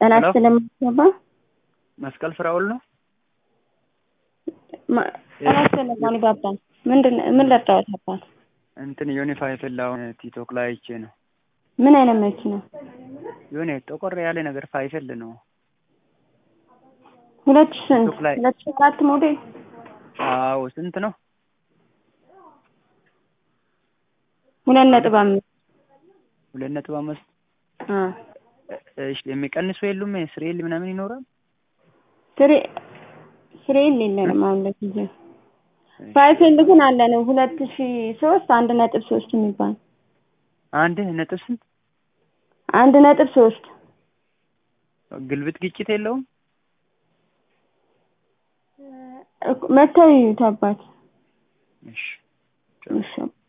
ጤና ሄሎ ስለሚገባ መስቀል ፍራውል ነው። ጤና ስለማን ይባባል ምንድን ምን ለጣሁት አባት እንትን ዩኒፋይ ፍላውን ቲክቶክ ላይ አይቼ ነው። ምን አይነት መኪና የሆነ ጠቆር ያለ ነገር ፋይፈል ነው። ሁለት ሺህ ስንት ቲክቶክ ላይ ሁለት ሺህ አራት ሞዴል አዎ ስንት ነው? ሁለት ነጥብ አምስት ሁለት ነጥብ አምስት አ እሺ የሚቀንሱ የሉም? ስሬል ምናምን ይኖራል? ስሬ ስሬል የለንም አሁን ለጊዜው ፋይፌል ግን አለን ሁለት ሺህ ሶስት አንድ ነጥብ ሶስት የሚባል አንድ ነጥብ ስንት አንድ ነጥብ ሶስት ግልብጥ ግጭት የለውም? መተው ይዩት አባት እሺ እሺ